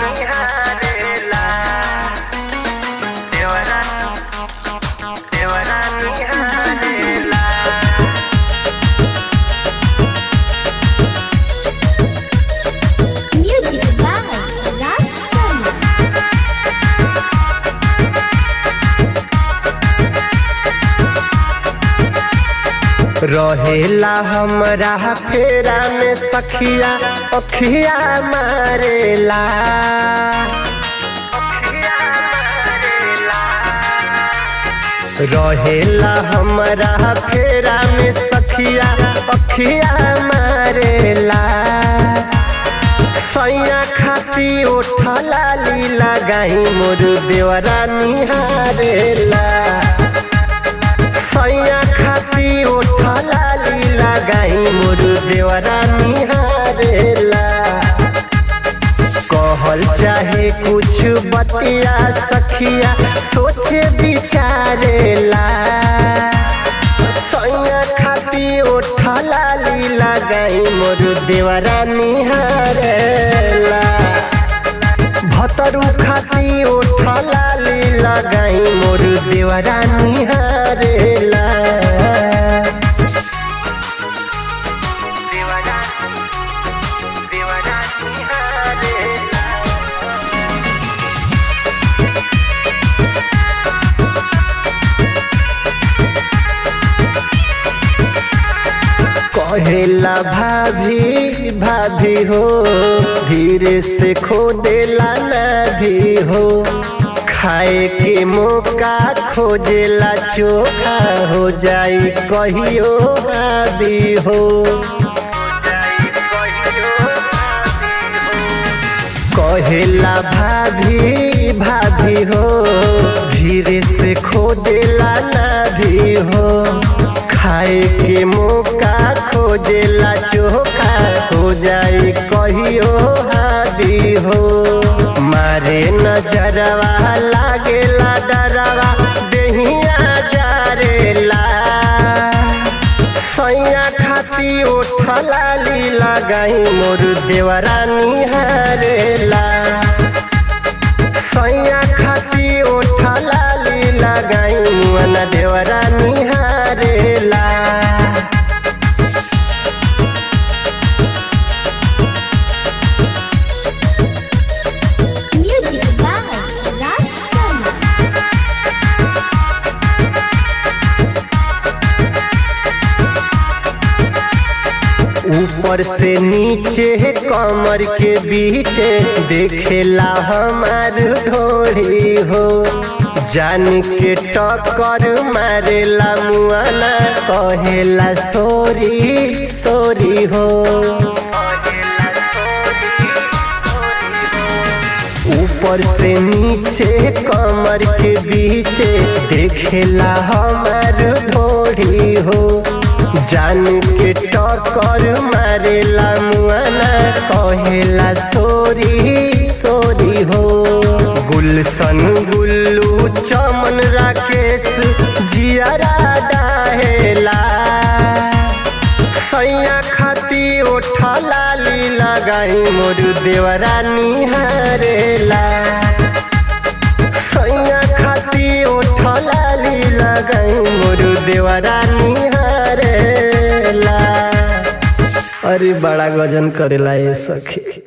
निहारेला देवरा देवरा निहारेला Music by Raj Sharma. रहेला हमरा फेरा में सखिया अखिया मारेला रहेला हमरा फेरा में सखिया अखिया मारेला सैया खाती उठला लीला गाई मोर देवरा निहारेला सैया खाती उठला लीला गाई मोर देवरा निहारेला कहल चाहे कुछ बतिया सखिया सोचे विचारेला सैया खाती उठला लीला गाई मोर देवरा निहारेला भतरू खाती उठला लीला गाई मोर देवरा निहारेला देवरा देवरा निहारेला कहेला भाभी भाभी हो धीरे से खोदेला ना भी हो खाए के मौका खोजेला चोखा हो जाई कहियो भाभी हो कहेला भाभी भाभी हो धीरे से खोदेला ना भी हो खाए के मौका खोजेला चोखा हो जाए कहियो हाबी हो मारे नजरवा लागेला डरवा देहिया जारेला सैया खाती उठला लीला गाई मोर देवरा निहारेला सैया खाती उठला लीला गाई मुअना देवरा निहारेला Music by Raj Sharma. ऊपर से नीचे कमर के बीच देखेला हमार ढोड़ी हो जान के टक्कर मारेला मुआना कहेला सोरी सोरी हो ऊपर से नीचे कमर के बीच देखेला हमार ढोड़ी हो जान के टक्कर मारेला मुआना कहेला सोरी सोरी हो गुलशन गुल्लू चमन राकेश जियारा डाहेला सैया खाती उठला लीला गाई मोर देवरा निहारेला सैया खाती उठला लीला गाई मोर देवरा निहारेला अरे बड़ा गजन करेला ये सखी